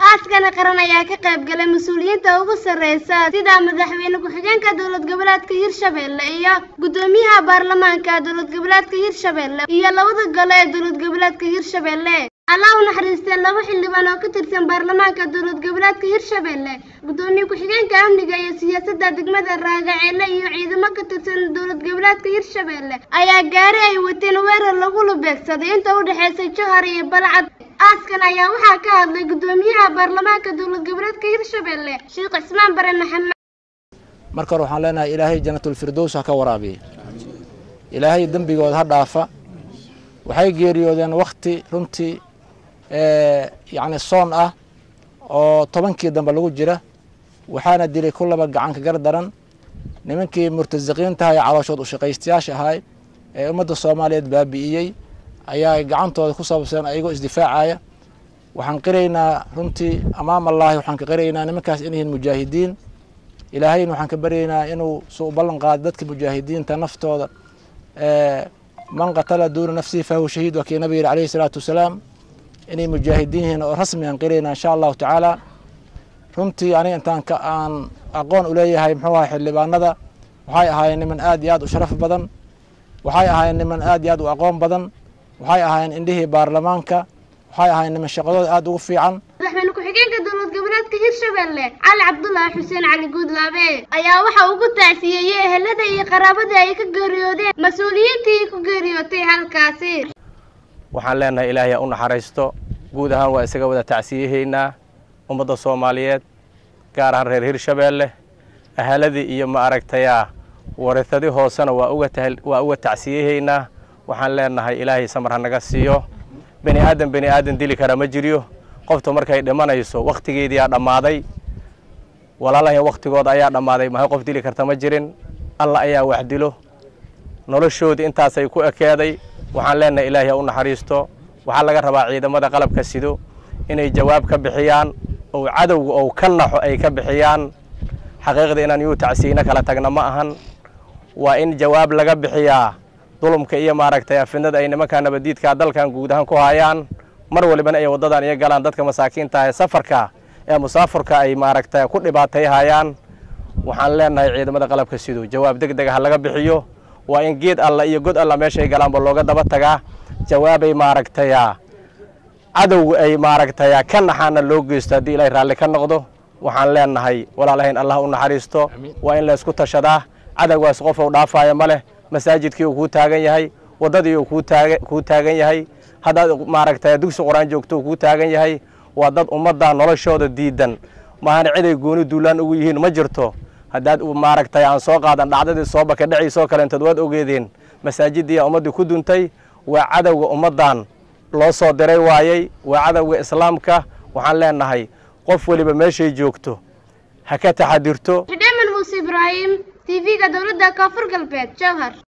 aaskana qaran ayaa ka qayb galay mas-uuliyiinta ugu sarreysa sida madaxweyne ku-xigeenka dowlad goboleedka hirshabelle iyo guddoomiyaha baarlamaanka dowlad goboleedka hirshabelle iyo labada gole ee dowlad goboleedka hirshabelle allah u naxariistee laba xildhibaan oo ka tirsan baarlamaanka dowlad goboleedka hirshabelle guddoomiye ku-xigeenka amniga iyo siyaasadda degmada raagaceele iyo ciidamo ka tirsan dowlad goboleedka hirshabelle ayaa gaari ay wateen weerar lagu lubeegsaday inta u dhexeysay johar iyo balcad aaskan ayaa waxaa ka hadlay guddoomiyaha baarlamaanka dowlad goboleedka hirshabelle sheekh cismaan bare maxamed marka hore waxaan leenahay ilaahay janatulfirdows ha ka waraabiye ilaahay dembigooda ha dhaafa waxay geeriyoodeen wakti runtii yacni soon ah oo tobankii dambe lagu jira waxaana dilay ku laba gacanka gar daran nimankii murtasiqiintaha ee calooshood ushaqaystayaasha ahay ee ummadda soomaaliyeed baabi'iyey ayaa gacantooda ku sababseen ayagoo isdifaacaya waxaan qiraynaa runtii amaam allaahi waxaan ka qiraynaa nimankaas in yihiin mujaahidiin ilaahayna waxaan ka baryaynaa inuu su u ballan qaado dadka mujaahidiinta naftooda man qatala duuna nafsihi fahuwa shahiid waa kii nabiga yidhi alayhi salaatu wasalaam inay mujaahidiin yihiin oo rasmi aan qiraynaa insha allahu tacaala runtii aniga intaan ka aan aqoon u leeyahay muxuu ahay xildhibaanada waxay ahaayeen niman aad iyo aad u sharaf badan waxay ahaayeen niman aad iyo aad u aqoon badan waxay ahaayeen indhihii baarlamaanka waxay ahaayeen niman shaqadooda aad ugu fiican madaxweyne ku-xigeenka dowlad goboleedka hirshabelle cali cabdulaahi xuseen cali guudlaabe ayaa waxa ugu tacsiyeeyey ehelada iyo qaraabadii ay ka geeriyoodeen mas-uuliyiintii ku geeriyootay halkaasi waxaan leenahay ilaahay ha u naxariisto guud ahaan waa isaga wada tacsiyahaynaa ummadda soomaaliyeed gaar ahaan reer hirshabeelle ahaladii iyo ma aragtayaa warithadi hoosena waa uga waa uga tacsiyahaynaa waxaan leenahay ilaahay samar ha naga siiyo bani aadan bani aadan dili kara ma jiryo qofta markay dhimanayso wakhtigeediyaa dhammaaday walaalahan wakhtigooda ayaa dhammaaday mahay qof dili karta ma jirin alla ayaa wax dilo noloshoodii intaasay ku ekeeday waxaan leenahay ilaahay ha u naxariisto waxaa laga rabaa ciidamada qalabka sido inay jawaab ka bixiyaan oo cadowga ou ka naxo ay ka bixiyaan xaqiiqda inaan yuu tacsiyeyno kala tagna ma ahan waa in jawaab laga bixiyaa dulumka iyo maaragtay afidnada ay nimankaa nabadiidkaa dalkan guud ahaan ku hayaan mar walibana ay waddadan iyo galaan dadka masaakiinta ee safarka ee musaafurka ay maaragtay ku dhibaatayhayaan waxaan leenahay ciidamada qalabka sido jawaab deg dega ha laga bixiyo waa in geed alla iyo god alla meeshay galaanba looga daba tagaa jawaabay maaragtaya cadowga ay maaragtaya ka naxaana loo geysto haddii ilaahay raalli ka noqdo waxaan leenahay walaalahayn allah u naxariisto waa in laysku tashadaa cadowgaas qof uu dhaafaayo ma leh masaajidkii uu kuu taagan yahay waddadii uu kuu taagan yahay haddaad maaragtay dugsi qur-aan joogto uu kuu taagan yahay waa dad ummadda noloshooda diidan maahana ciday gooni duulaan ugu yihiin ma jirto haddaad maaragtay aan soo qaadan dhacdadii soobaka dhaciisoo kaleentood waad ogeedeen masaajiddii ummaddii ku duntay waa cadowga ummaddan loo soo diray waayey waa cadowga islaamka waxaan leenahay qof weliba meeshay joogto ha ka taxadirto xidheeman muuse ibraahim tv-ga dowladda koonfur galbeed jowhar